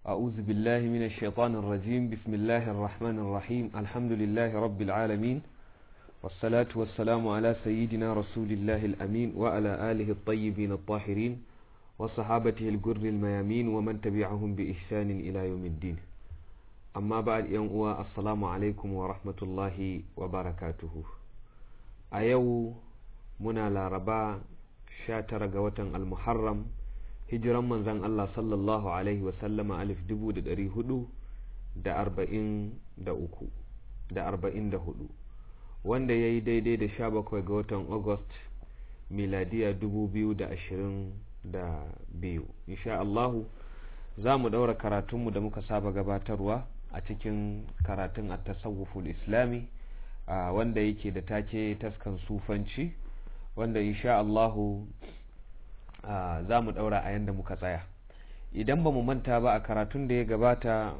أعوذ بالله من الشيطان الرجيم بسم الله الرحمن الرحيم الحمد لله رب العالمين والصلاة والسلام على سيدنا رسول الله الأمين وعلى آله الطيبين الطاهرين وصحابته الجر الميامين ومن تبعهم بإحسان إلى يوم الدين أما بعد يوم السلام عليكم ورحمة الله وبركاته أيو منا لاربا شاتر قوة المحرم hijiran manzan Allah sallallahu Alaihi wasallama alif dubu da dari hudu da arba'in da uku da arba'in da hudu wanda ya yi daidai da sha bakwai ga watan August miladiya dubu biyu da ashirin da biyu insha Allahu za mu ɗaura karatunmu da muka saba gabatarwa a cikin karatun a tasawuful islami wanda yake da take taskan sufanci wanda insha Allahu Uh, za mu ɗaura a yadda muka tsaya idan ba mu manta ba a karatun da ya gabata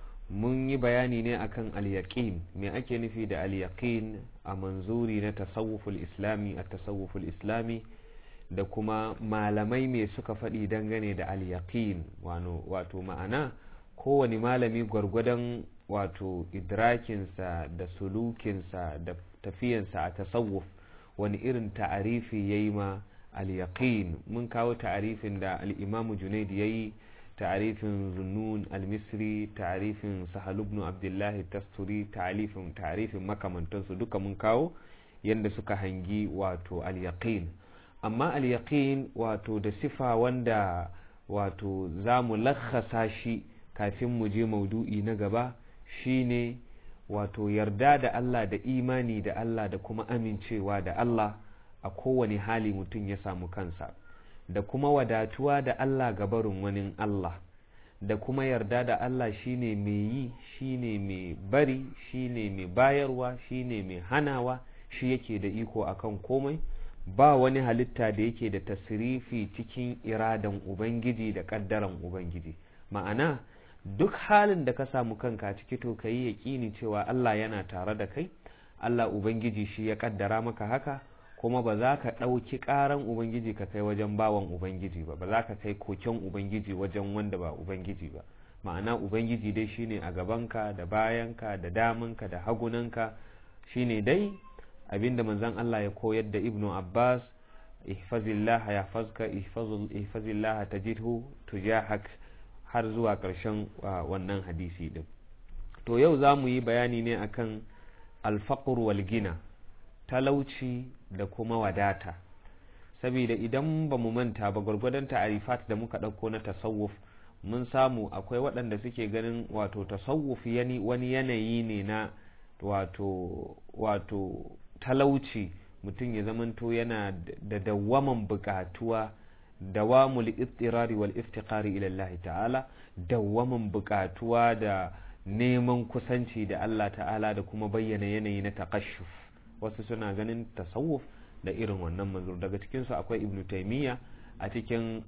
mun yi bayani ne akan al-yaqin me ake nufi da al-yaqin a manzuri na tasawuful islami a tasawuful islami da kuma malamai me suka faɗi dangane da al-yaqin wato ma'ana kowane malami gwargwadon wato idrakinsa da sulukinsa da tafiyansa a tasawuf wani irin ta'arifi ya yi ma al-yaqin mun kawo ta'arifin da al-imamu junaid yayi ta'arifin zunnun al-misri ta'arifin sahal ibn abdullahi tasturi ta'arifin ta'arifin makamantansu duka mun kawo yanda suka hangi wato al-yaqin amma al-yaqin wato da sifa wanda wato za mu lakhasa shi kafin mu je maudu'i na gaba shine wato yarda da Allah da imani da Allah da kuma amincewa da Allah a kowane hali mutum ya samu kansa da kuma wadatuwa da Allah gabarin wani Allah da kuma yarda da Allah shine mai yi shine mai bari shine mai bayarwa shine mai hanawa shi yake da iko akan komai ba wani halitta da yake da tasirifi cikin iradan ubangiji da kaddaran ubangiji ma'ana duk halin da ka samu kanka ciki to ka yi yaƙini cewa Allah yana tare da kai Allah ubangiji shi ya kaddara maka haka kuma ba za ka ɗauki ƙaran Ubangiji ka kai wajen bawan Ubangiji ba ba za ka kai koken Ubangiji wajen wanda ba Ubangiji ba ma'ana Ubangiji dai shine a gabanka da bayanka da damanka da hagunanka shine dai abinda manzon Allah ya koyar da Ibnu Abbas ihfazillah ya fazka ihfazillah tajidhu tujahak har zuwa ƙarshen wannan hadisi din to yau za mu yi bayani ne akan alfaqr wal gina talauci da kuma wadata saboda idan ba mu manta ba gwargwadon ta'arifat da muka ɗauko na tasawuf mun samu akwai waɗanda suke ganin wato tasawuf yani wani yanayi ne na wato wato talauci mutum ya zamanto yana da dawwaman buƙatuwa dawamul ittirari wal iftiqari ila Allah ta'ala dawwaman buƙatuwa da neman kusanci da Allah ta'ala da kuma bayyana yanayi na taqashshuf wasu suna ganin tasawuf da irin wannan manzur daga cikinsu akwai ibnu taimiyya a cikin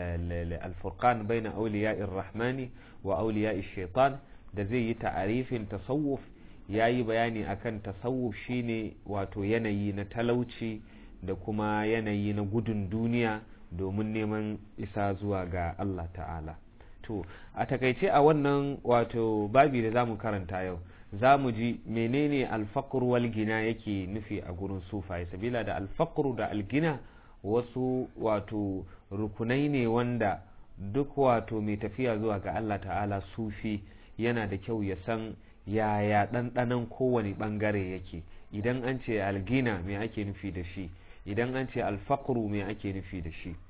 alfurqan baina auliya'ir rahmani wa auliya'ish shaitan da zai yi ta'arifin tasawuf ya yi bayani akan tasawuf shine wato yanayi na talauci da kuma yanayi na gudun duniya domin neman isa zuwa ga Allah ta'ala to a takaice a wannan wato babi da zamu karanta yau za mu ji menene alfaqr wal gina yake nufi a gurin sufaye sabila da alfaqru da algina wasu wato rukunai ne wanda duk wato mai tafiya zuwa ga Allah ta'ala sufi yana da kyau ya san yaya ɗanɗanon kowane ɓangare yake idan an ce algina me ake nufi da shi idan an ce alfaqru me ake nufi da shi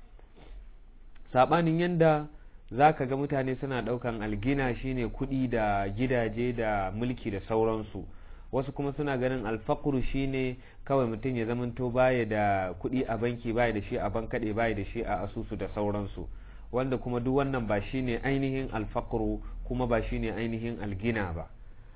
saɓanin yanda za ka ga mutane suna ɗaukan algina shine kuɗi da gidaje da mulki da sauransu wasu kuma suna ganin alfakuru shine kawai mutum ya zamanto baya da kuɗi a banki baya da shi a bankaɗe baya da shi a asusu da sauransu wanda kuma duk wannan ba shine ainihin alfakuru kuma ba shine ainihin algina ba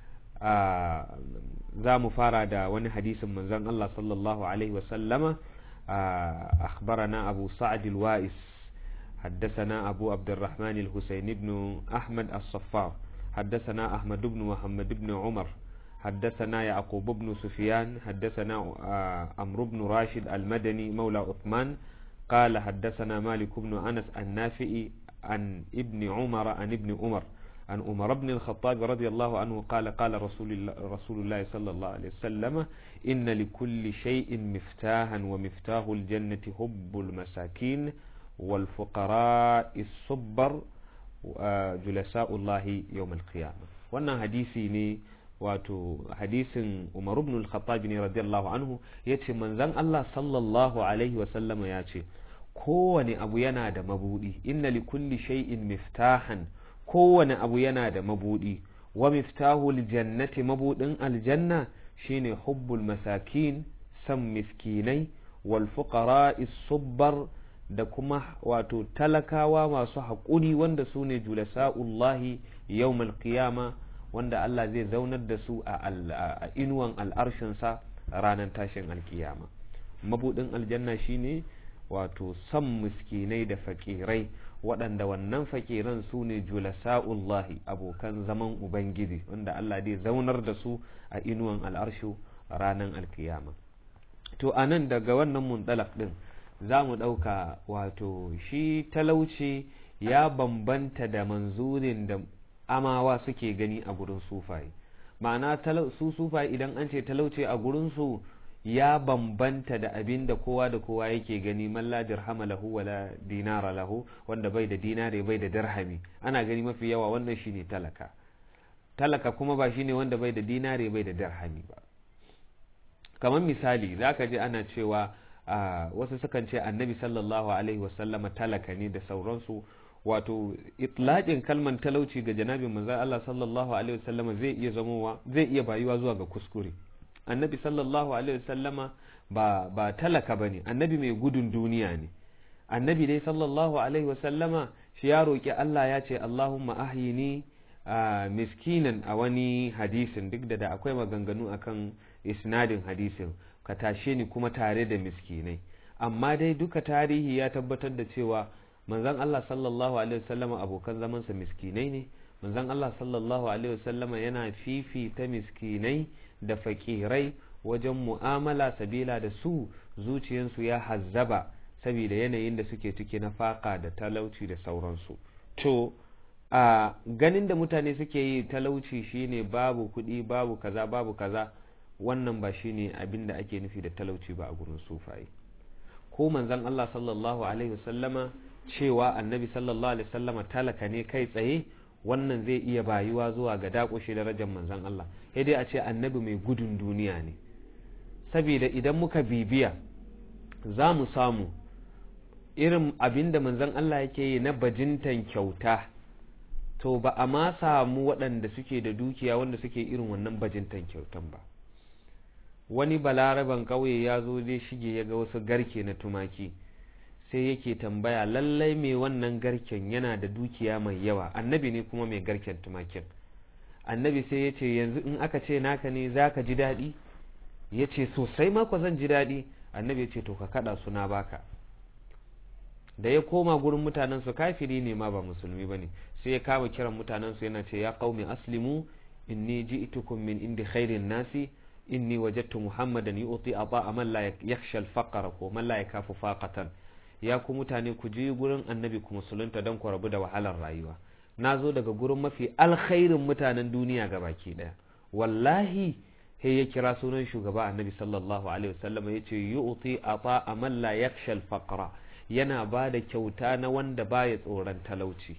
za mu fara da wani hadisin manzon Allah sallallahu alaihi wasallama akhbarana abu sa'ad al-wa'is حدثنا أبو عبد الرحمن الحسين بن أحمد الصفار حدثنا أحمد بن محمد بن عمر حدثنا يعقوب بن سفيان حدثنا عمرو بن راشد المدني مولى عثمان قال حدثنا مالك بن أنس النافئي عن ابن عمر عن ابن عمر عن عمر بن الخطاب رضي الله عنه قال قال رسول الله, رسول الله صلى الله عليه وسلم إن لكل شيء مفتاحا ومفتاح الجنة حب المساكين والفقراء الصبر جلساء الله يوم القيامة wannan hadisi ne wato hadisin Umar ibn al-Khattab ne radiyallahu anhu yace manzon Allah sallallahu alaihi wa sallama yace kowane abu yana da mabudi inna li kulli shay'in miftahan kowane abu yana da mabudi wa miftahul jannati mabudin aljanna shine hubbul masakin san miskinai wal fuqara'is subbar da kuma wato talakawa masu haƙuri wanda su ne julasa'ullahi yawmal qiyama wanda Allah zai zaunar da su a inuwan al'arshinsa ranar tashin alkiyama mabudin aljanna shine wato san miskinai da fakirai waɗanda wannan fakiran su ne julasa'ullahi abokan zaman ubangiji wanda Allah zai zaunar da su a inuwan al'arshu ranar alkiyama to a nan daga wannan muntalak ɗin za mu ɗauka wato shi talauci ya bambanta da manzurin da amawa suke gani a gurin sufaye ma'ana su sufaye idan an ce talauci a gurinsu ya bambanta da abin da kowa da kowa yake gani malla dirhama lahu wala dinara lahu wanda bai da dinare bai da dirhami ana gani mafi yawa wannan shine talaka talaka kuma ba shine wanda bai da dinare bai da dirhami ba kamar misali zaka ji ana cewa wasu sukan ce annabi sallallahu alaihi wasallama talaka ne da sauransu wato itlaqin kalman talauci ga janabin manzon Allah sallallahu alaihi wasallama zai iya zamowa zai iya bayuwa zuwa ga kuskure annabi sallallahu alaihi wasallama ba ba talaka bane annabi mai gudun duniya ne annabi dai sallallahu alaihi wasallama shi ya roki Allah ya ce Allahumma ahyini miskinan a wani hadisin duk da da akwai maganganu akan isnadin hadisin ka tashe ni kuma tare da miskinai amma dai duka tarihi ya tabbatar da cewa manzon Allah sallallahu alaihi wasallama abokan zamansa miskinai ne manzon Allah sallallahu alaihi wasallama yana fifita miskinai da fakirai wajen mu'amala sabila da su zuciyansu ya hazzaba saboda yanayin da suke ciki na faka da talauci da sauransu to a ganin da mutane suke yi talauci shine babu kuɗi babu kaza babu kaza wannan ba shine abin da ake nufi da talauci ba a gurin sufaye ko manzon Allah sallallahu alaihi wasallama cewa annabi sallallahu alaihi wasallama talaka ne kai tsaye wannan zai iya bayuwa zuwa ga dakushe darajar manzon Allah sai dai a ce annabi mai gudun duniya ne saboda idan muka bibiya za mu samu irin abin da manzon Allah yake yi na bajintan kyauta to ba a ma samu waɗanda suke da dukiya wanda suke irin wannan bajintan kyautan ba wani balaraban ƙauye ya zo zai shige ya ga wasu garke na tumaki sai yake tambaya lallai mai wannan garken yana da dukiya mai yawa annabi ne kuma mai garken tumakin annabi sai ya ce yanzu in aka ce naka ne za ka ji daɗi ya ce sosai mako zan ji daɗi annabi ya ce to ka kaɗa suna baka da ya koma gurin mutanensu kafiri ne ma ba musulmi ba ne sai ya kama kiran mutanensu yana ce ya qaumi aslimu inni ji'tukum min indi khairin nasi inni wajadtu muhammadan yu'ti ata man la yakhsha al-faqra ko man la yakafu faqatan ya ku mutane ku je gurin annabi ku musulunta don ku rabu da wahalar rayuwa na zo daga gurin mafi alkhairin mutanen duniya ga baki daya wallahi he ya kira sunan shugaba annabi sallallahu alaihi wasallam ya ce yu'ti ata man la yakhsha al-faqra yana ba da kyauta na wanda baya tsoron talauci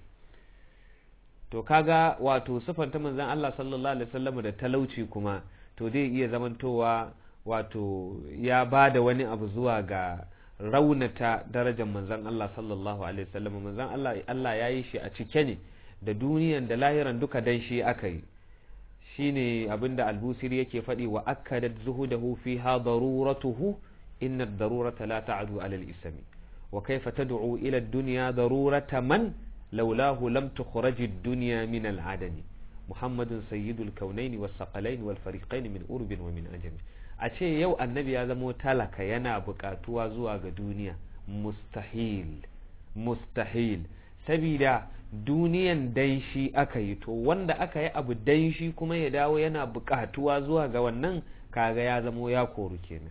to kaga wato sifanta manzon Allah sallallahu alaihi wasallam da talauci kuma to zai iya zamantowa wato ya ba da wani abu zuwa ga raunata darajar manzon Allah sallallahu alaihi wasallam manzon Allah Allah ya yi shi a cike ne da duniyan da lahiran duka dan shi aka yi shine abinda albusiri yake faɗi wa akkadat zuhudahu fiha daruratuhu inna ad-darurata la ta'du 'ala al-ismi wa kayfa tad'u ila ad-dunya darurata man laulahu lam tukhraj ad-dunya min al-'adami muhammadun sayyidul kaunaini was saqalain wal fariqain min urbin wa min ajami a ce yau annabi ya zamo talaka yana buƙatuwa zuwa ga duniya mustahil mustahil sabida duniyan dan shi aka yi to wanda aka yi abu dan shi kuma ya dawo yana buƙatuwa zuwa ga wannan kaga ya zamo ya koru kenan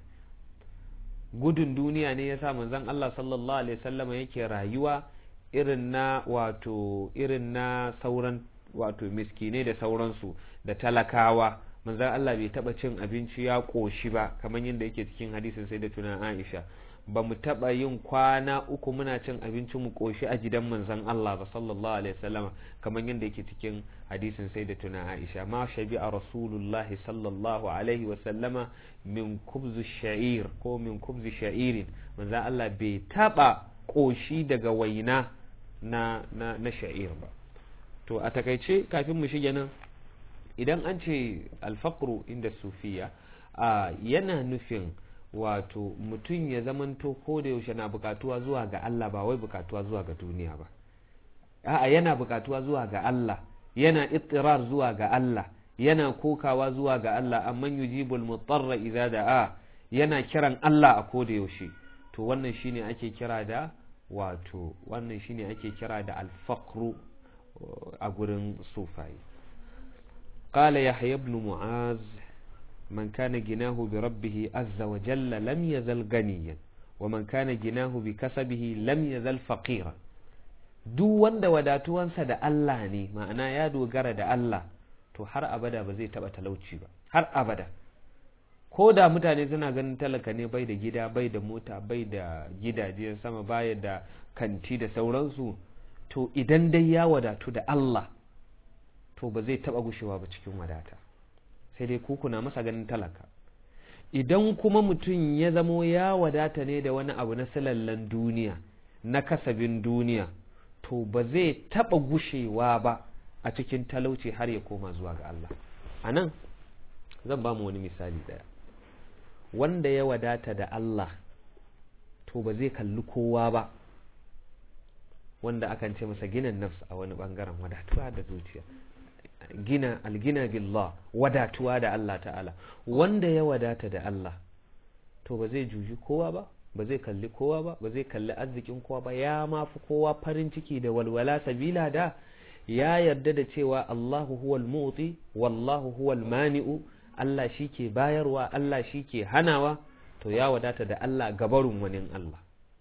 gudun duniya ne yasa manzon Allah sallallahu alaihi wasallam yake rayuwa irin na wato irin na sauran wato miskinai da sauransu da talakawa manzon Allah bai taba cin abinci ya koshi ba kamar yadda yake cikin hadisin sai da tuna Aisha ba mu taba yin kwana uku muna cin abinci mu koshi a gidan manzon Allah ba sallallahu alaihi wasallama kamar yadda yake cikin hadisin sai da tuna Aisha ma shabi'a rasulullah sallallahu alaihi wasallama min kubzu sha'ir ko min kubzu sha'irin manzon Allah bai taba koshi daga waina na na na sha'ir ba to a takaice kafin mu shige nan idan an ce alfaqru inda sufiya yana nufin wato mutum ya zamanto ko da yaushe na bukatuwa zuwa ga Allah ba wai bukatuwa zuwa ga duniya ba a'a yana bukatuwa zuwa ga Allah yana ittirar zuwa ga Allah yana kokawa zuwa ga Allah amman yujibul mutarra idza da'a yana kiran Allah a ko da yaushe to wannan shine ake kira da wato wannan shine ake kira da alfaqru a gurin sufai قال يحيى بن معاذ من كان جناه بربه عز وجل لم يزل غنيا ومن كان جناه بكسبه لم يزل فقيرا duk wanda wadatuwansa da Allah ne ma'ana ya dogara da Allah to har abada ba zai taba talauci ba har abada ko da mutane suna ganin talaka ne bai da gida bai da mota bai da gidaje sama baya da kanti da sauransu to idan dai ya wadatu da Allah to ba zai taba gushewa ba cikin wadata sai dai kuna masa ganin talaka idan kuma mutum ya zamo ya wadata ne da wani abu na silallan duniya na kasabin duniya to ba zai taba gushewa ba a cikin talauci har ya koma zuwa ga Allah a nan zan ba mu wani misali daya wanda ya wadata da Allah to ba zai kalli kowa ba wanda akan ce masa ginin nafs a wani bangaren wadatuwa da zuciya gina algina billah wadatuwa da Allah ta'ala wanda ya wadata da Allah to ba zai juji kowa ba ba zai kalli kowa ba ba zai kalli arzikin kowa ba ya mafi kowa farin ciki da walwala sabila da ya yarda da cewa Allahu huwal mu'ti wallahu huwal mani'u Allah shike bayarwa Allah shike hanawa to ya wadata da Allah gabarun wani Allah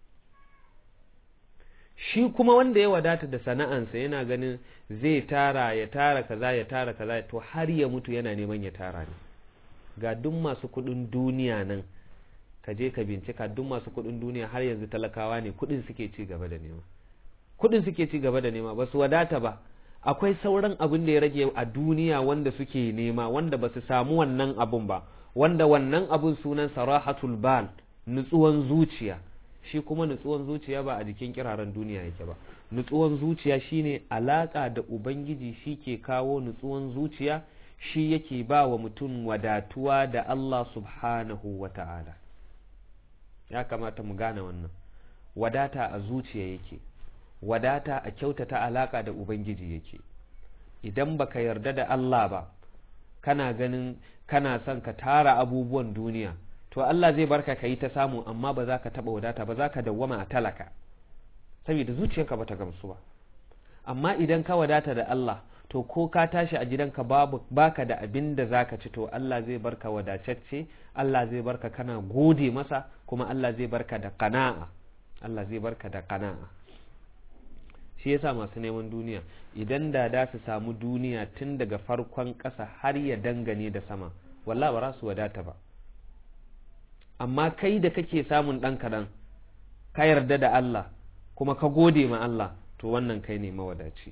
shi kuma wanda ya wadata da sana'ansa yana ganin zai tara ya tara kaza ya tara kaza to har ya mutu yana neman ya tara ne ga duk masu kudin duniya nan ka je ka bincika duk masu kudin duniya har yanzu talakawa ne kudin suke ci gaba da nema kudin suke ci gaba da nema ba su wadata ba akwai sauran abin da ya rage a duniya wanda suke nema wanda ba su samu wannan abun ba wanda wannan abun sunan sarahatul bal nutsuwan zuciya shi kuma nutsuwan zuciya ba a jikin kiraren duniya yake ba nutsuwan zuciya shine alaka da ubangiji shi ke kawo nutsuwan zuciya shi yake ba wa mutum wadatuwa da Allah subhanahu wa ta'ala ya kamata mu gane wannan wadata a zuciya yake wadata a kyautata alaka da ubangiji yake idan baka yarda da Allah ba kana ganin kana son ka tara abubuwan duniya to Allah zai barka ka yi ta samu amma ba za ka taɓa wadata ba za ka dawwama a talaka saboda zuciyarka ba ta gamsu ba amma idan ka wadata da Allah to ko ka tashi a gidanka babu baka da abin da zaka ci to Allah zai barka wadatacce Allah zai barka kana gode masa kuma Allah zai barka da qana'a Allah zai barka da qana'a shi yasa masu neman duniya idan da da su samu duniya tun daga farkon ƙasa har ya dangane da sama wallahi ba za su wadata ba amma kai da kake samun ɗan kaɗan ka yarda da Allah kuma ka gode ma Allah to wannan kai ne mawadaci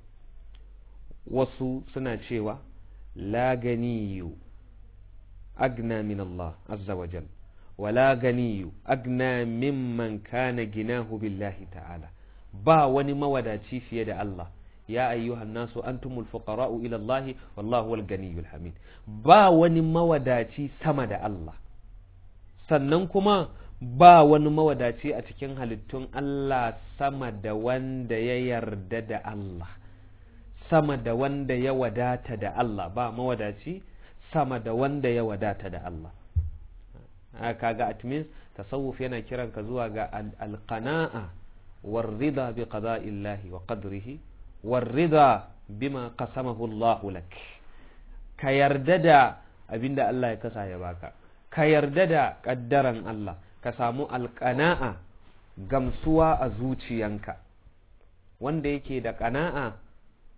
wasu suna cewa la ganiyu agna min Allah azza wa jal wa la ganiyu agna mimman kana ginahu billahi ta'ala ba wani mawadaci fiye da Allah ya ayyuhan nasu antumul fuqara'u ila Allah wallahu wal ganiyul hamid ba wani mawadaci sama da Allah sannan kuma ba wani mawadaci a cikin halittun Allah sama da wanda ya yarda da Allah sama da wanda ya wadata da Allah ba mawadaci sama da wanda ya wadata da Allah kaga at means tasawuf yana kiran ka zuwa ga alqana'a warrida bi qada'illahi wa qadrihi warrida bima qasamahu Allah lak ka yarda da abinda Allah ya kasa ya baka ka yarda da ƙaddaran Allah ka samu alƙana'a gamsuwa a zuciyanka wanda yake da ƙana'a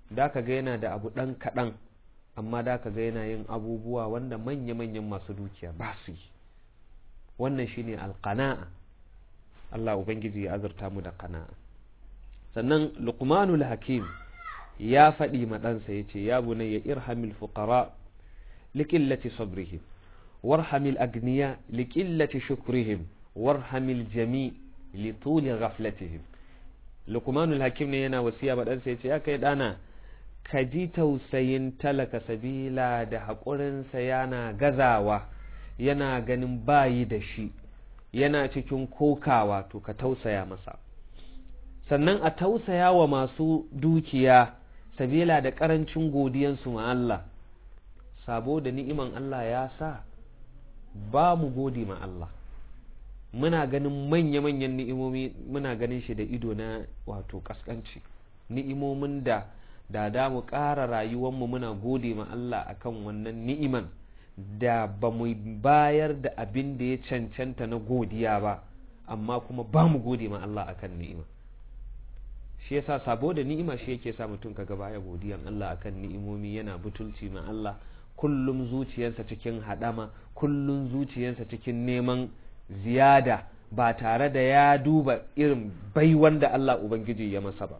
da ka ga yana da abu ɗan kaɗan amma da ka ga yana yin abubuwa wanda manya-manyan masu dukiya ba su yi wannan shine alqana'a Allah ubangiji ya azurta mu da qana'a sannan luqmanul hakim ya faɗi ma ɗansa ya ce ya bunayya irhamil fuqara liqillati sabrihim warhamil agniya liqillati shukrihim warhamil jami lituli ghaflatihim luqmanul hakim ne yana wasiya ma ɗansa ya ce ya kai ɗana ka ji tausayin talaka sabila da haƙurinsa yana gazawa yana ganin bayi da shi yana cikin kokawa to ka tausaya masa sannan a tausaya wa masu dukiya sabila da ƙarancin godiyansu ma Allah sabo da ni'iman Allah ya sa ba mu gode ma Allah muna ganin manya-manyan ni'imomi muna ganin shi da ido na wato kaskanci ni'imomin da da da mu ƙara rayuwanmu muna gode ma Allah akan wannan ni'iman da ba mu bayar da abin da ya cancanta na godiya ba amma kuma ba mu gode ma Allah akan ni'ima shi yasa sabo da ni'ima shi yake sa mutum kaga baya godiyan Allah akan ni'imomi yana butulci ma Allah kullum zuciyarsa cikin hadama kullum zuciyarsa cikin neman ziyada ba tare da ya duba irin baiwan da Allah ubangiji ya masa ba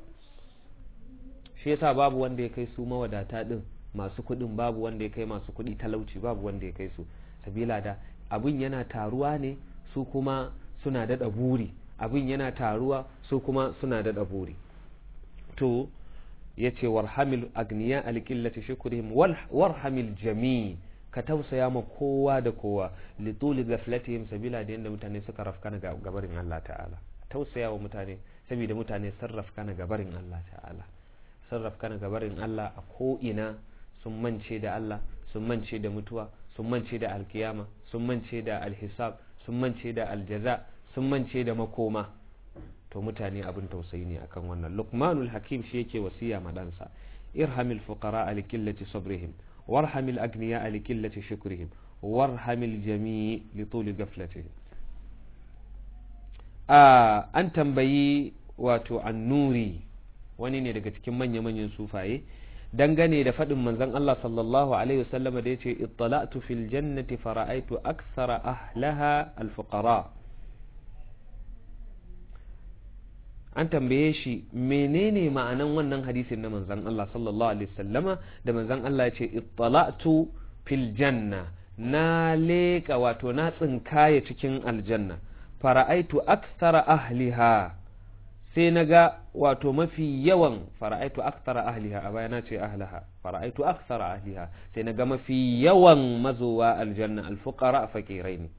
shi yasa babu wanda ya kai su mawadata din masu kuɗin babu wanda ya kai masu kuɗi talauci babu wanda ya kai su sabila da abin yana taruwa ne su kuma suna daɗa buri abin yana taruwa su kuma suna daɗa buri to ya ce warhamil agniya alƙillati shukurihim warhamil jami ka tausaya ma kowa da kowa lituli gaflatihim sabila da yadda mutane suka rafkana gabarin Allah ta'ala tausaya wa mutane saboda mutane sun rafkana gabarin Allah ta'ala sun rafkana gabarin Allah a ko'ina sun mance da Allah sun mance da mutuwa sun mance da alkiyama sun mance da alhisab sun mance da aljaza sun mance da makoma to mutane abin tausayi ne akan wannan luqmanul hakim shi yake wasiya ma ɗansa irhamil fuqara li qillati sabrihim warhamil agniya li qillati shukrihim warhamil jami' li tuli ghaflatihim a an tambayi wato annuri wani ne daga cikin manya-manyan sufaye dangane da faɗin manzon Allah sallallahu alaihi wasallam da yace ittala'tu fil jannati fara'aytu akthara ahlaha al-fuqara an tambaye shi menene ma'anan wannan hadisin na manzon Allah sallallahu alaihi wasallama da manzon Allah yace ittala'tu fil janna na leƙa wato na tsinkaya cikin aljanna fara'aitu akthara ahliha sai na ga wato mafi yawan fara'aitu akthara ahliha a bayana ce ahlaha fara'aitu akthara ahliha sai na ga mafi yawan mazowa aljanna alfuqara faqirai ne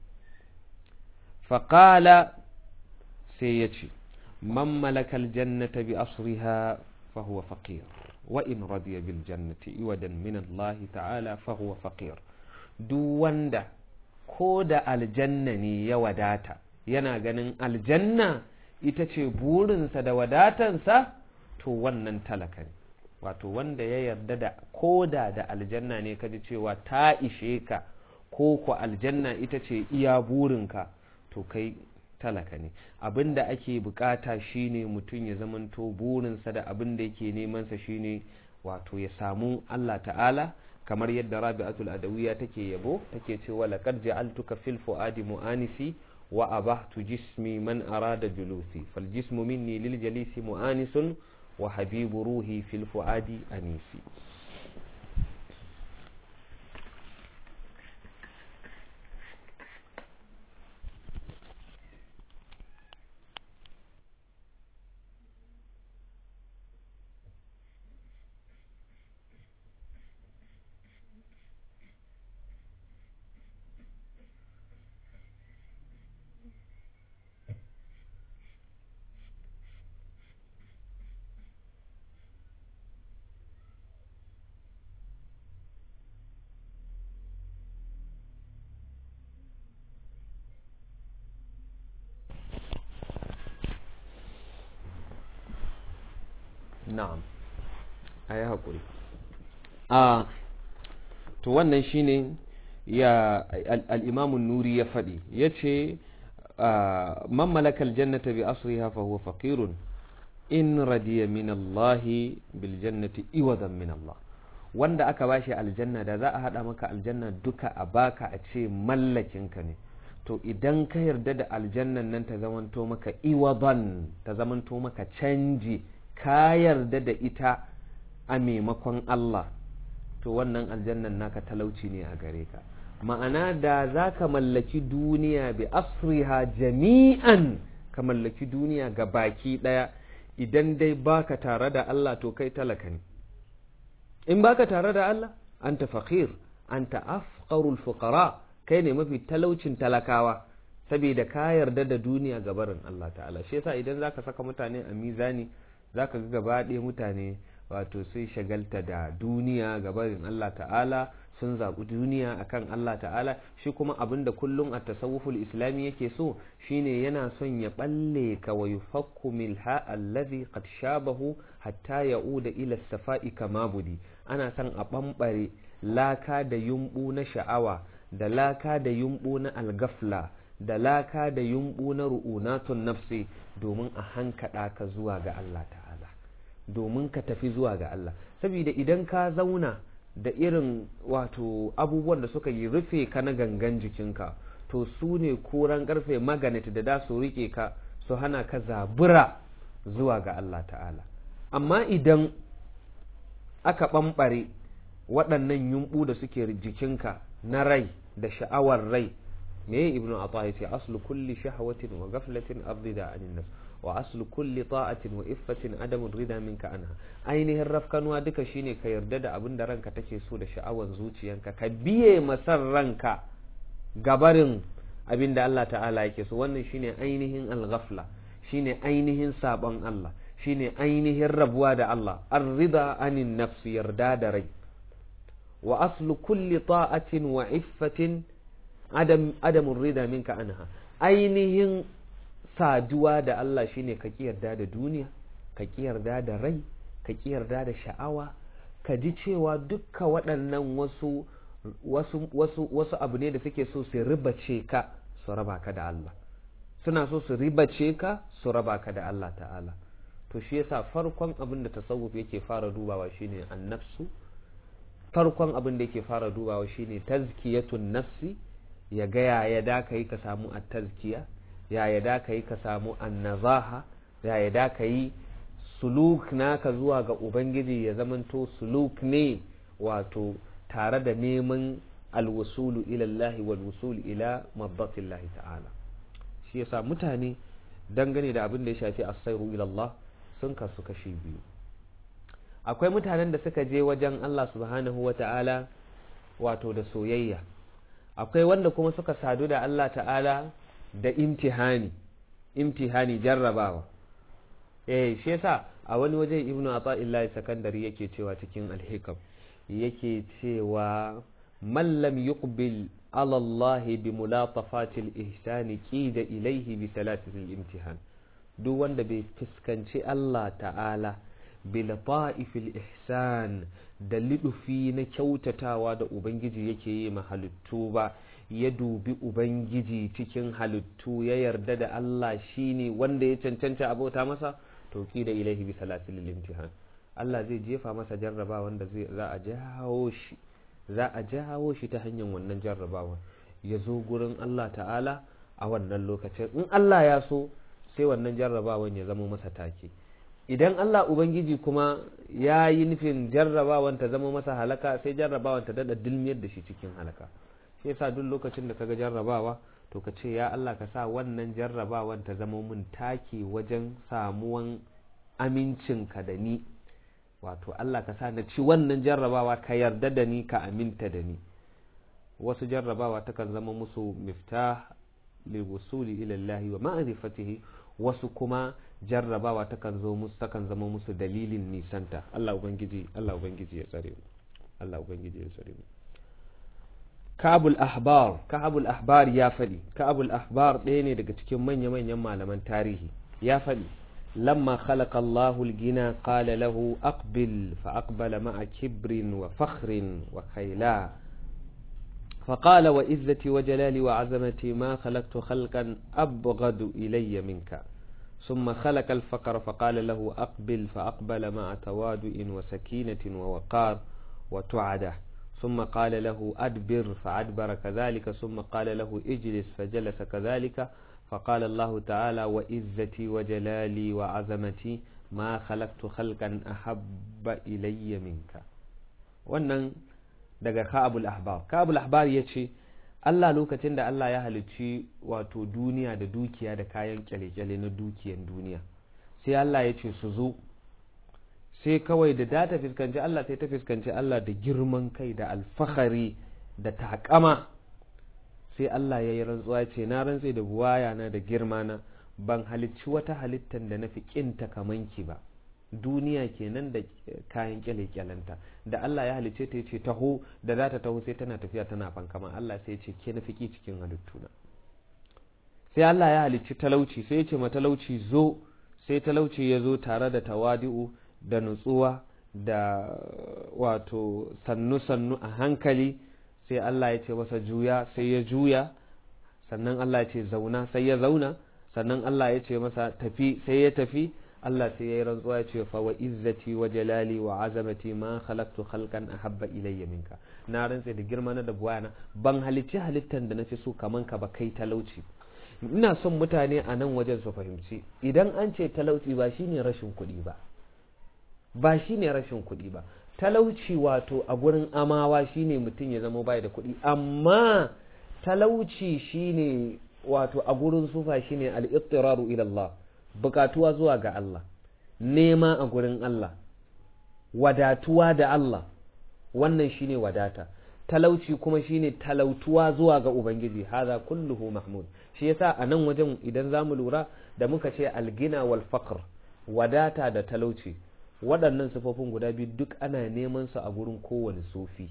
faqala sai ya ce man malaka aljannata bi asriha fa huwa faqir wa in radiya bil jannati iwadan min Allah ta'ala fa huwa faqir duk wanda ko da aljanna ne ya wadata yana ganin aljanna ita ce burinsa da wadatansa to wannan talaka ne wato wanda ya yarda da koda da aljanna ne kaji cewa ta ishe ka ko ku aljanna ita ce iya burinka to kai talaka ne abin da ake bukata shine mutum ya zamanto burinsa da abin da yake nemansa shine wato ya samu Allah ta'ala kamar yadda rabi'atul adawiya take yabo take cewa laqad ja'altuka fil fuadi mu'anisi وأبحت جسمي من أراد جلوسي فالجسم مني للجليس مؤانس وحبيب روحي في الفؤاد أنيسي na'am a yi haƙuri a to wannan shine ya al'imamun nuri ya faɗi ya ce man malakal jannata bi asriha fa huwa faqirun in radiya min Allah bil jannati iwadan min Allah wanda aka bashi aljanna da za a hada maka aljanna duka a baka a ce mallakinka ne to idan ka yarda da aljannan nan ta zamanto maka iwadan ta zamanto maka canji ka yarda da ita a maimakon Allah to wannan aljannan naka talauci ne a gare ka ma'ana da za ka mallaki duniya bi asriha jami'an ka mallaki duniya ga baki ɗaya idan dai baka tare da Allah to kai talaka ne in baka tare da Allah anta faqir anta afqarul fuqara kai ne mafi talaucin talakawa saboda ka yarda da duniya ga barin Allah ta'ala shi yasa idan zaka saka mutane a mizani zaka ga gaba ɗaya mutane wato sai shagalta da duniya ga barin Allah ta'ala sun zaɓi duniya akan Allah ta'ala shi kuma abin da kullum a tasawuful islami yake so shine yana son ya balle ka wa yufakku milha allazi qad shabahu hatta ya'uda ila safa'i kama budi ana son a bambare laka da yumbu na sha'awa da laka da yumbu na algafla da laka da yumbu na ru'unatun nafsi domin a hankada ka zuwa ga Allah ta'ala domin ka tafi zuwa ga Allah saboda idan ka zauna da irin wato abubuwan da suka yi rufe ka na gangan jikinka to su ne koran karfe maganet da da su rike ka su hana ka zabura zuwa ga Allah ta'ala amma idan aka ɓamɓare waɗannan yumɓu da suke jikinka na rai da sha'awar rai me ibnu ata yace aslu kulli shahwatin wa ghaflatin ardida anin nas wa aslu kulli ta'atin wa iffatin adamu rida minka anha ainihin rafkanuwa duka shine ka yarda da abin da ranka take so da sha'awan zuciyanka ka biye masar ranka gabarin abin da Allah ta'ala yake so wannan shine ainihin al-ghafla shine ainihin sabon Allah shine ainihin rabuwa da Allah ar-rida anin nafsi yarda da rai wa aslu kulli ta'atin wa iffatin adam adamun rida minka anha ainihin saduwa da Allah shine ka ki yarda da duniya ka ki yarda da rai ka ki yarda da sha'awa ka ji cewa dukka waɗannan wasu wasu wasu wasu abu ne da suke so su ribace ka su raba ka da Allah suna so su ribace ka su raba ka da Allah ta'ala to shi yasa farkon abin da tasawuf yake fara dubawa shine annafsu farkon abin da yake fara dubawa shine tazkiyatun nafsi ya ga ya da ka yi ka samu a tazkiya ya ya da ka yi ka samu annazaha ya ya da ka yi suluk naka zuwa ga ubangiji ya zamanto suluk ne wato tare da neman alwusulu ilallahi wal wusul ila mabbatillahi ta'ala shi yasa mutane dangane da abin da ya shafi asairu ilallah sun kasu kashi biyu akwai mutanen da suka je wajen Allah subhanahu wa ta'ala wato da soyayya akwai wanda kuma suka sadu da Allah ta'ala da imtihani imtihani jarrabawa eh shi yasa a wani waje ibnu ata'illahi sakandari yake cewa cikin alhikam yake cewa man lam yuqbil ala Allah bi mulatafatil ihsani qida ilayhi bi salatil imtihan duk wanda bai fuskanci Allah ta'ala bi lata'ifil ihsan da lidufi na kyautatawa da ubangiji yake yi ma halittu ba ya dubi ubangiji cikin halittu ya yarda da Allah shine wanda ya cancanta abota masa to da ilahi bi salatil imtihan Allah zai jefa masa jarraba wanda zai za a jawo shi za a jawo shi ta hanyar wannan jarrabawa ya zo gurin Allah ta'ala a wannan lokacin in Allah ya so sai wannan jarrabawan ya zama masa take idan Allah Ubangiji kuma ya yi nufin jarrabawan ta zama masa halaka sai jarrabawan ta dada dilmiyar da shi cikin halaka shi yasa duk lokacin da kaga jarrabawa to ka ce ya Allah ka sa wannan jarrabawan ta zama mun taki wajen samuwan amincinka da ni wato Allah ka sa na ci wannan jarrabawa ka yarda da ni ka aminta da ni wasu jarrabawa takan zama musu miftah liwusuli ila Allah wa ma'rifatihi wasu kuma jarrabawa takan zo musu takan zama musu dalilin nisanta Allah ubangiji Allah ubangiji ya tsare mu Allah ubangiji ya tsare mu Ka'abul Ahbar Ka'abul Ahbar ya faɗi Ka'abul Ahbar ɗaya ne daga cikin manya-manyan malaman tarihi ya faɗi lamma khalaqa Allahu al-gina qala lahu aqbil fa aqbala ma'a kibrin wa fakhrin wa khayla فقال وإذتي وجلالي وعظمتي ما خلقت خلقا أبغض إلي منك ثم خلق الفقر فقال له أقبل فأقبل مع توادؤ وسكينة ووقار وتعده ثم قال له أدبر فأدبر كذلك ثم قال له اجلس فجلس كذلك فقال الله تعالى وإزتي وجلالي وعظمتي ما خلقت خلقا أحب إلي منك wannan daga ka'abul ahbar ka'abul ahbar ya ce Allah lokacin da Allah ya halicci wato duniya da dukiya da kayan kyale-kyale na dukiyan duniya sai Allah ya ce su zo sai kawai da data fuskanci Allah sai ta fuskanci Allah da girman kai da alfahari da takama sai Allah ya yi rantsuwa ce na rantse da buwaya na da girma na ban halicci wata halittar da na fi kinta kamanki ba duniya kenan da kayan kyale-kyalenta da Allah ya halicce ta ce taho da za ta taho sai tana tafiya tana fankama Allah sai ce ke na fiki cikin halittuna sai Allah ya halicci talauci sai ya ce ma talauci zo sai talauci ya zo tare da tawadi'u da nutsuwa da wato sannu-sannu a hankali sai Allah ya ce masa juya sai ya juya sannan Allah ya ce zauna sai ya zauna sannan Allah ya ce masa tafi sai ya tafi Allah sai ya yi rantsuwa ya ce fa wa izzati wa jalali wa azamati ma khalaqtu khalqan ahabba ilayya minka na rantse da girma na da buwana ban halicci halittan da nafi so kaman ka ba kai talauci ina son mutane a nan wajen su fahimci idan an ce talauci ba shine rashin kuɗi ba ba shine rashin kuɗi ba talauci wato a gurin amawa shine mutum ya zama bai da kuɗi amma talauci shine wato a gurin sufa shine al-ittiraru ila Allah bukatuwa zuwa ga Allah nema a gurin Allah wadatuwa da Allah wannan shine wadata talauci kuma shine talautuwa zuwa ga ubangiji haza kulluhu mahmud shi yasa a nan wajen idan zamu lura da muka ce algina wal faqr wadata da talauci waɗannan sifofin guda biyu duk ana neman su a gurin kowane sufi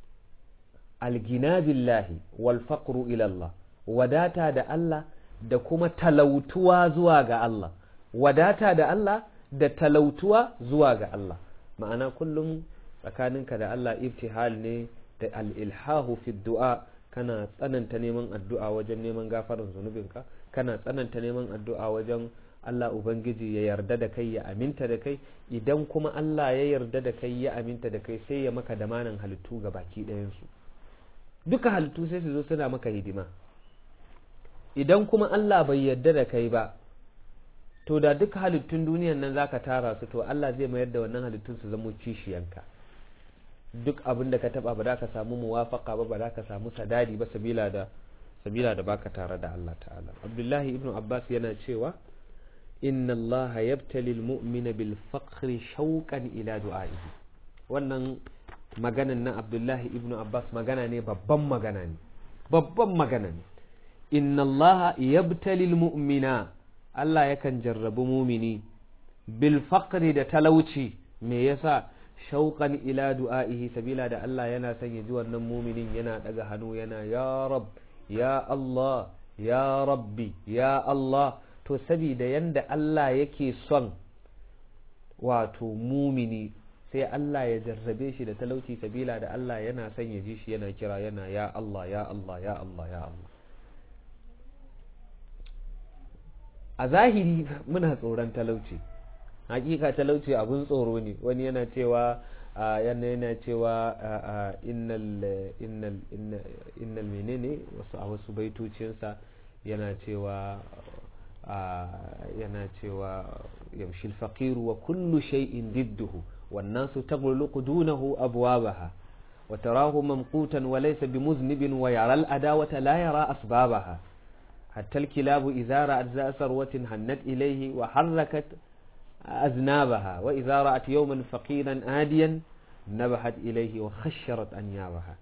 algina billahi wal faqru ila Allah wadata da Allah da kuma talautuwa zuwa ga Allah wadata da Allah da talautuwa zuwa ga Allah ma'ana kullum tsakaninka da Allah ibtihal ne da al-ilhahu fi du'a kana tsananta neman addu'a wajen neman gafarin zunubinka kana tsananta neman addu'a wajen Allah Ubangiji ya yarda da kai ya aminta da kai idan kuma Allah ya yarda da kai ya aminta da kai sai ya maka damanan halittu ga baki ɗayansu duka halittu sai su zo suna maka hidima idan kuma Allah bai yarda da kai ba to da duka halittun duniyan nan zaka tara su to Allah zai mayar da wannan halittun su zama kishiyanka duk abin da ka taba ba za ka samu muwafaka ba ba za ka samu sadadi ba sabila da sabila da baka tare da Allah ta'ala Abdullahi ibn Abbas yana cewa inna Allah yabtali al-mu'mina bil faqri shauqan ila du'a'ihi wannan maganan na Abdullahi ibn Abbas magana ne babban magana ne babban magana ne inna Allah yabtali al-mu'mina Allah yakan jarrabu mumini bil faqri da talauci me yasa shauqan ila du'a'ihi sabila da Allah yana son ya ji wannan muminin yana daga hannu yana ya rab ya Allah ya rabbi ya Allah to sabida yanda Allah yake son wato mumini sai Allah ya jarrabe shi da talauci sabila da Allah yana son ya ji shi yana kira yana ya Allah ya Allah ya Allah ya Allah a zahiri muna tsoron talauci hakika talauci abun tsoro ne wani yana cewa yana yana cewa innal innal innal menene wasu a wasu baitocinsa yana cewa yana cewa yamshi al wa kullu shay'in didduhu wan nasu taghluqu dunahu abwabaha wa tarahu mamqutan wa laysa bimuznibin wa yara al-adawata la yara asbabaha حتى الكلاب إذا رأت ذا ثروة هنت إليه وحركت أذنابها وإذا رأت يوما فقيرا آديا نبحت إليه وخشرت أنيابها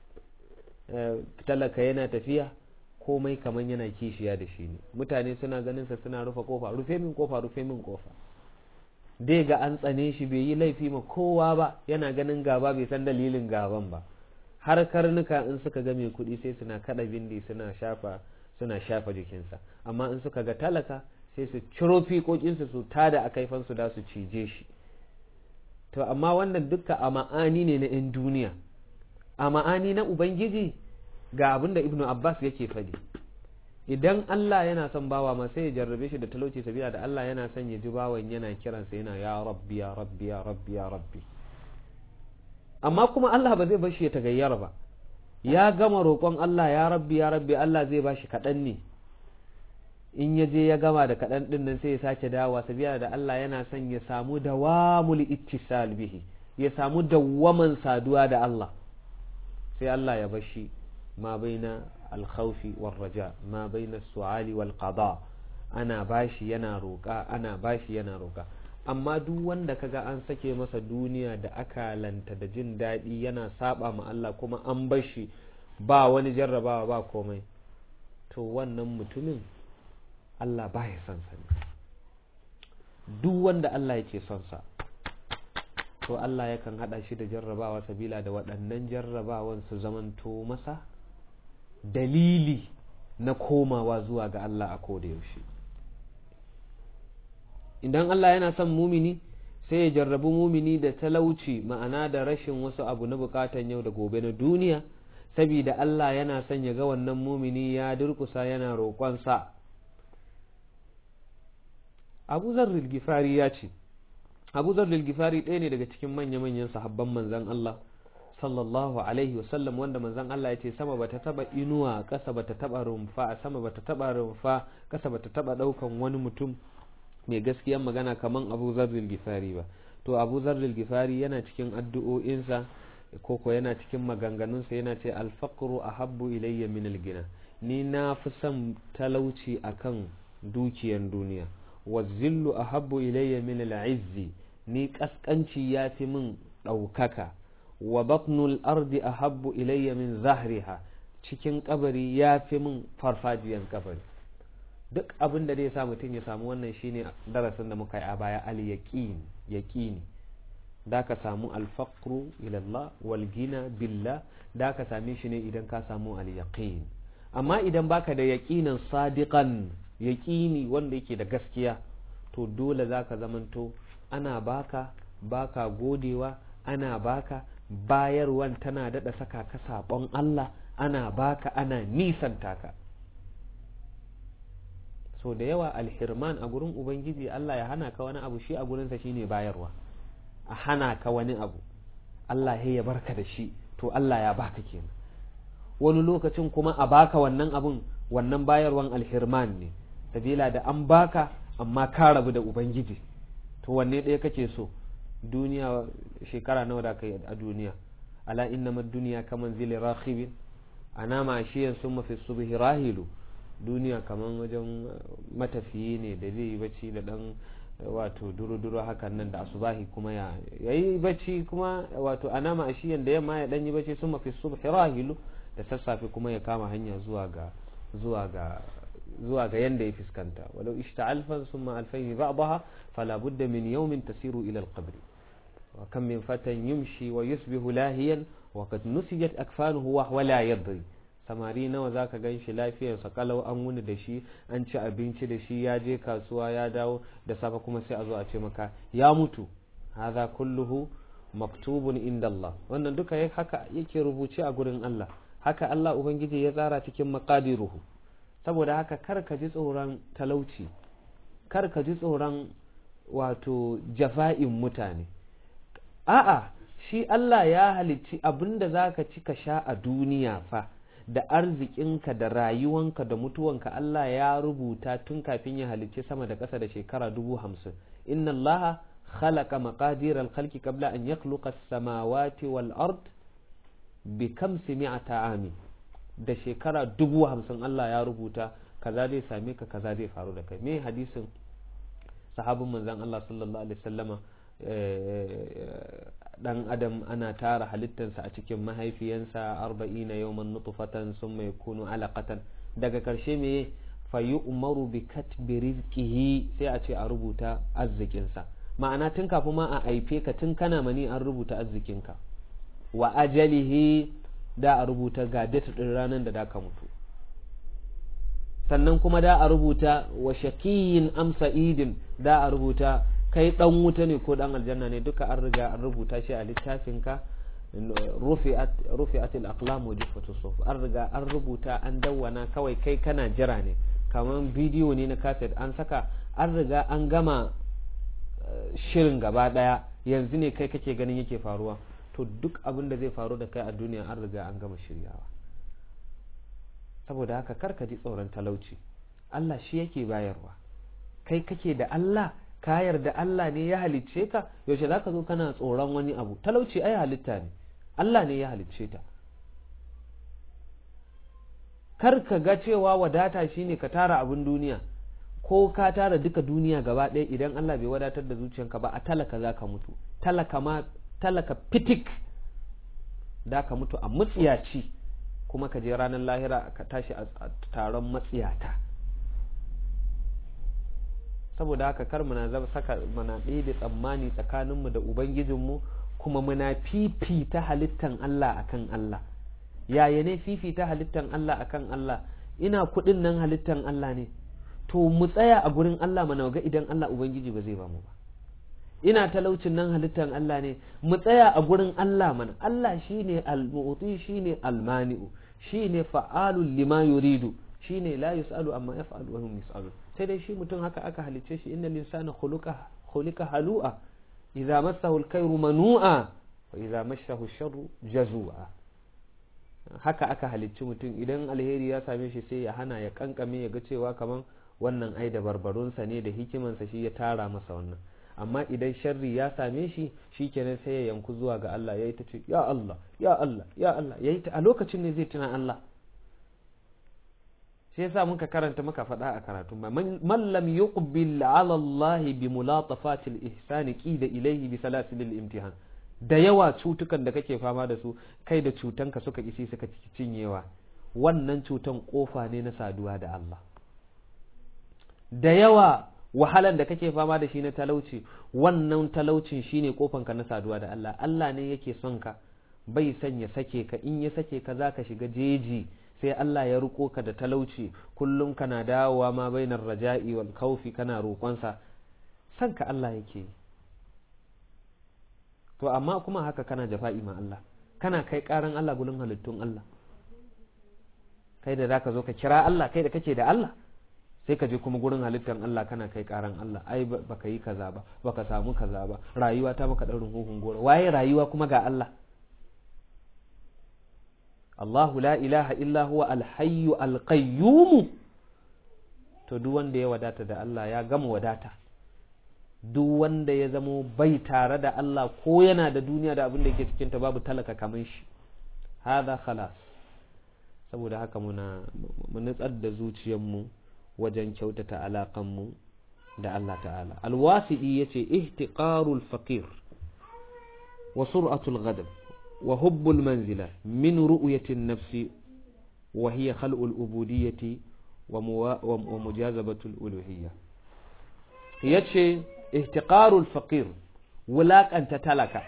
talaka yana tafiya komai kaman yana kishiya da shi ne mutane suna ganin sa suna rufe kofa rufe min kofa rufe min kofa dai ga an tsane shi bai yi laifi ma kowa ba yana ganin gaba bai san dalilin gaban ba har karnuka in suka ga mai kuɗi sai suna kada bindi suna shafa suna shafa jikinsa amma in suka ga talaka sai su ciro fiƙoƙinsu su tada a kaifansu da su cije shi to amma wannan dukka a ma'ani ne na 'yan duniya a ma'ani na ubangiji ga abin da ibnu abbas yake faɗi idan Allah yana son bawa ma sai ya jarrabe shi da talauci sabila da Allah yana son ya ji bawan yana kiransa yana ya rabbi ya rabbi ya rabbi ya rabbi amma kuma Allah ba zai bar shi ya tagayyara ba ya gama roƙon Allah ya rabbi ya rabbi Allah zai bashi kaɗan ne in ya je ya gama da kaɗan ɗin nan sai ya sake dawowa sabila da Allah yana son ya samu dawamul ittisal bihi ya samu dawwaman saduwa da Allah sai Allah ya bashi ma baina alkhawfi war raja ma baina su'ali wal qada ana bashi yana roƙa ana bashi yana roƙa amma duk wanda kaga an sake masa duniya da akalanta da jin daɗi yana saba ma Allah kuma an bashi ba wani jarrabawa ba komai to wannan mutumin Allah ba ya son sa duk wanda Allah yake son sa to Allah yakan hada shi da jarrabawa sabila da waɗannan jarrabawan su zamanto masa dalili na komawa zuwa ga Allah a koda yaushe idan Allah yana son mumini sai ya jarrabu mumini da talauci ma'ana da rashin wasu abu na bukatan yau da gobe na duniya saboda Allah yana son ya ga wannan mumini ya durkusa yana roƙonsa Abu Zarril Gifari ya ce Abu Zarril Gifari ɗaya ne daga cikin manya-manyan sahabban manzan Allah sallallahu alaihi wasallam wanda manzan Allah ya ce sama bata taba inuwa ƙasa bata taba rumfa sama bata taba rumfa ƙasa bata taba ɗaukan wani mutum mai gaskiyan magana kaman Abu Zarril Gifari ba to Abu Zarril Gifari yana cikin addu'o'insa koko yana cikin maganganunsa yana ce alfaqru ahabbu ilayya min algina ni na fi son talauci akan dukiyan duniya wa zillu ahabbu ilayya min al'izzi ni kaskanci ya fi min ɗaukaka wa batnul ardi ahabbu ilayya min zahriha cikin kabari ya fi min farfajiyan kabari duk abin da zai sa mutum ya samu wannan shine darasin da muka yi a baya al yaqin yaqini da ka samu alfaqru ila Allah wal gina billah da ka same shi ne idan ka samu al yaqin amma idan baka da yaqinan sadiqan yaqini wanda yake da gaskiya to dole zaka zamanto ana baka baka godewa ana baka bayarwan tana dada saka ka sabon Allah ana baka ana nisanta ka so da yawa alhirman a gurin ubangiji Allah ya hana ka wani abu shi a gurinsa shine bayarwa a hana ka wani abu Allah ya barka da shi to Allah ya baka kenan wani lokacin kuma a baka wannan abun wannan bayarwan alhirman ne sabila da an baka amma ka rabu da ubangiji to wanne ɗaya kake so duniya shekara nawa da kai a duniya ala innama duniya kaman zili rakhibin ana ma shiyan summa fi subhi rahilu duniya kaman wajen matafiyi ne da zai yi bacci da dan wato duru-duru hakan nan da asubahi kuma ya yi bacci kuma wato anama ashiyan da yamma ya dan yi bacci sun mafi subhi rahilu da sassafe kuma ya kama hanya zuwa ga zuwa ga zuwa ga yanda ya fuskanta walau ishta alfan summa alfayn ba'daha fala budda min yawmin tasiru ila al-qabr wa kam min fatan yumshi wa yusbihu lahiyan wa qad nusijat akfanuhu wa huwa la yadri samari nawa za ka gan shi lafiyarsa kalau an wuni da shi an ci abinci da shi ya je kasuwa ya dawo da safe kuma sai a zo a ce maka ya mutu haza kulluhu maktubun inda Allah wannan duka haka yake rubuce a gurin Allah haka Allah ubangiji ya tsara cikin maqadiruhu saboda haka kar ka ji tsoron talauci kar ka ji tsoron wato jafa'in mutane a'a shi Allah ya halicci abinda zaka ci ka sha a duniya fa da arzikinka da rayuwanka da mutuwanka Allah ya rubuta tun kafin ya halicci sama da ƙasa da shekara dubu hamsin inna allaha khalaqa maqadir al-khalqi qabla an yakhluqa as-samawati wal ard bi kamsi mi'ata ami da shekara dubu hamsin Allah ya rubuta kaza zai same ka kaza zai faru da kai me hadisin sahabin manzon Allah sallallahu alaihi wasallama dan adam ana tara halittarsa a cikin mahaifiyansa arba'ina yawman nutfatan summa yakunu alaqatan daga karshe me fayu umaru bi katbi rizqihi sai a ce a rubuta arzikinsa ma'ana tun kafin ma a haife ka tun kana mani an rubuta arzikinka wa ajalihi da a rubuta ga date din ranar da da ka mutu sannan kuma da a rubuta wa shaqiyin am sa'idin da a rubuta kai dan wuta ne ko dan aljanna ne duka an riga an rubuta shi a littafinka rufi'at rufi'at al-aqlam wa jiffatu suf an riga an rubuta an dawwana kawai kai kana jira ne kamar bidiyo ne na cassette an saka an riga an gama shirin gaba daya yanzu ne kai kake ganin yake faruwa to duk abin da zai faru da kai a duniya an riga an gama shiryawa saboda haka kar ka ji tsoron talauci Allah shi yake bayarwa kai kake da Allah ka yarda Allah ne ya halicce ka yaushe zaka zo kana tsoron wani abu talauci ai halitta ne Allah ne ya halicce ta kar ka ga cewa wadata shine ka tara abin duniya ko ka tara duka duniya gaba ɗaya idan Allah bai wadatar da zuciyanka ba a talaka za ka mutu talaka ma talaka fitik da ka mutu a mutsiyaci kuma ka je ranar lahira ka tashi a taron matsiyata saboda haka kar muna zama saka muna ɗebe tsammani tsakaninmu da ubangijinmu kuma muna fifita halittan Allah akan Allah yaya ne fifita halittan Allah akan Allah ina kuɗin nan halittan Allah ne to mu tsaya a gurin Allah mana ga idan Allah ubangiji ba zai ba mu ba ina talaucin nan halittan Allah ne mu tsaya a gurin Allah mana Allah shine al-mu'ti shine al-mani'u shine fa'alul lima yuridu shine la yus'alu amma yaf'alu wa hum yus'alun sai dai shi mutum haka aka halicce shi innal insana khuliqa khuliqa halu'a idza massahu al-khayru manu'a wa idza massahu ash-sharru jazua haka aka halicci mutum idan alheri ya same shi sai ya hana ya kankame ya ga cewa kaman wannan ai da barbarunsa ne da hikimansa shi ya tara masa wannan amma idan sharri ya same shi shikenan sai ya yanku zuwa ga Allah yayi ta ce ya Allah ya Allah ya Allah yayi ta a lokacin ne zai tuna Allah sai yasa muka karanta muka faɗa a karatu man lam yuqbil ala Allah bi mulatafati al-ihsan qida ilayhi bi salasil al-imtihan da yawa cutukan da kake fama da su kai da cutanka suka isi suka cinyewa wannan cutan kofa ne na saduwa da Allah da yawa wahalan da kake fama da shi na talauci wannan talaucin shine kofanka na saduwa da Allah Allah ne yake son ka bai son ya sake ka in ya sake ka zaka shiga jeji sai Allah ya ruko ka da talauci kullum kana dawowa ma bainar raja'i wal khawfi kana roƙonsa son ka Allah yake to amma kuma haka kana jafa'i ma Allah kana kai karan Allah gulun halittun Allah kai da zaka zo ka kira Allah kai da kake da Allah sai ka je kuma gurin halittar Allah kana kai karan Allah ai baka yi kaza ba baka samu kaza ba rayuwa ta maka daurin huhun gora waye rayuwa kuma ga Allah Allahu la ilaha illa huwa alhayyu alqayyum to duk wanda ya wadata da Allah ya gama wadata duk wanda ya zamo bai tare da Allah ko yana da duniya da abin da yake cikin ta babu talaka kamar shi hada khalas saboda haka muna mu nutsar da zuciyarmu wajen kyautata alaƙanmu da Allah ta'ala alwasi'i ya ce ihtiqarul faqir wa sur'atul ghadab wa hubbul manzila min ru'yatin nafsi wa hiya khal'ul ubudiyyati wa mujazabatul uluhiyya yace ihtiqarul faqir wulaƙanta talaka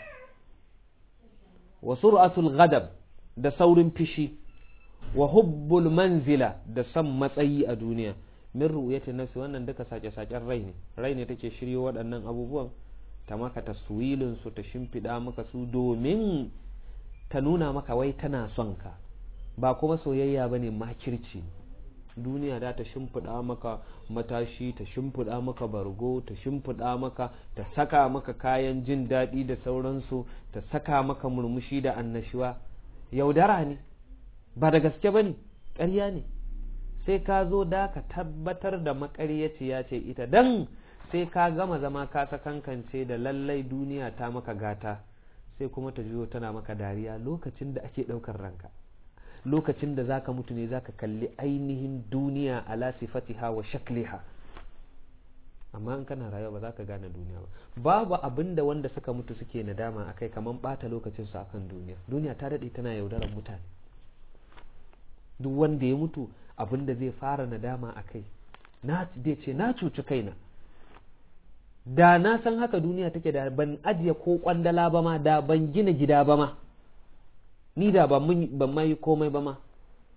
wa sur'atul ghadab da saurin fishi wa hubbul manzila da son matsayi a duniya min ru'yati nafsi wannan duka sake-saken rai ne rai ne take shiryo waɗannan abubuwan ta maka taswilin su ta shimfiɗa maka su domin ta nuna maka wai tana son ka ba kuma soyayya bane makirci duniya da ta shimfiɗa maka matashi ta shimfiɗa maka bargo ta shimfiɗa maka ta saka maka kayan jin daɗi da sauransu ta saka maka murmushi da annashuwa yaudara ne ba da gaske ba ne ƙarya ne sai ka zo da ka tabbatar da makaryaciya ce ita dan sai ka gama zama ka sakankance da lallai duniya ta maka gata sai kuma ta juyo tana maka dariya lokacin da ake ɗaukar ranka lokacin da zaka mutu ne zaka kalli ainihin duniya ala sifatiha wa shakliha amma in kana rayuwa ba za ka gane duniya ba babu abin da wanda suka mutu suke nadama akai kaman bata lokacin su akan duniya duniya ta daɗe tana yaudarar mutane duk wanda ya mutu abin da zai fara nadama a kai na zai ce na cuci kaina da na san haka duniya take da ban ajiye ko kwandala ba ma da ban gina gida ba ma ni da ban ma yi komai ba ma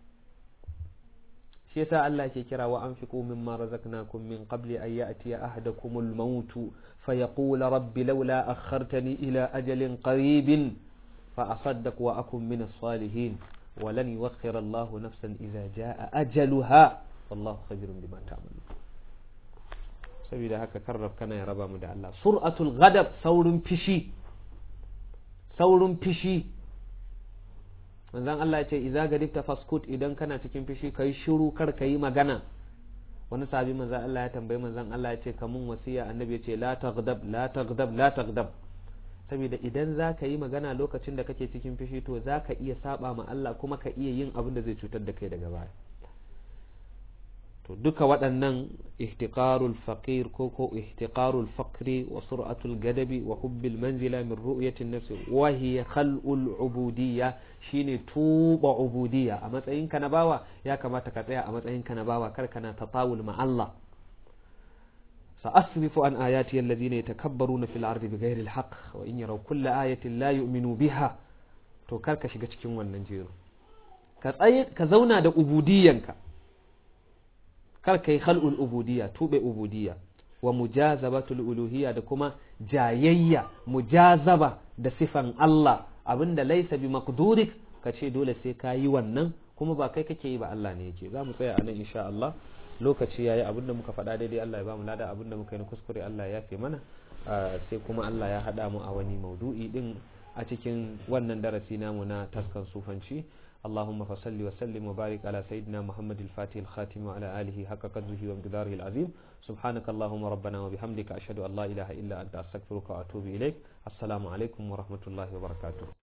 shi yasa Allah ke kira wa anfiqu mimma razaqnakum min qabli an ya'tiya ahadakumul maut fa yaqula rabbi laula akhartani ila ajalin qaribin فأصدق وأكن من الصالحين ولن يوخر الله نفسا إذا جاء أجلها والله خبير بما تعملون saboda haka karrab kana ya raba mu da Allah sur'atul ghadab saurin fishi saurin fishi manzon Allah ya ce idza gadibta faskut idan kana cikin fishi kai shiru kar ka yi magana wani sahabi manzon Allah ya tambayi manzon Allah ya ce kamun wasiya annabi ya ce la taghdab la taghdab la taghdab saboda idan za ka yi magana lokacin da kake cikin fishi to za ka iya saba ma Allah kuma ka iya yin abin da zai cutar da kai daga baya to duka waɗannan ihtiqarul faqir ko ko ihtiqarul faqri wa sur'atul gadabi wa hubbil manzila min ru'yatin nafsi wa hiya khal'ul ubudiyya shine tuba ubudiyya a matsayin ka na bawa ya kamata ka tsaya a matsayin ka na bawa kar kana tatawul ma Allah سأصرف عن آياتي الذين يتكبرون في الأرض بغير الحق وإن يروا كل آية لا يؤمنوا بها to kar ka shiga cikin wannan jero ka tsaye ka zauna da ubudiyyanka kar ka yi khal'ul ubudiyya tube ubudiyya wa mujazabatul uluhiyya da kuma jayayya mujazaba da sifan Allah abinda laisa bi maqdurik ka ce dole sai ka yi wannan kuma ba kai kake yi ba Allah ne yake za mu tsaya a nan insha Allah lokaci yayi abinda muka faɗa daidai Allah ya ba mu lada abinda muka yi na kuskure Allah ya yafe mana sai kuma Allah ya haɗa mu a wani maudu'i din a cikin wannan darasi namu na taskan sufanci اللهم فصل وسلم وبارك على سيدنا محمد الفاتح الخاتم وعلى آله حق قدره ومقداره العظيم سبحانك اللهم ربنا وبحمدك أشهد أن لا إله إلا أنت أستغفرك وأتوب إليك السلام عليكم ورحمة الله وبركاته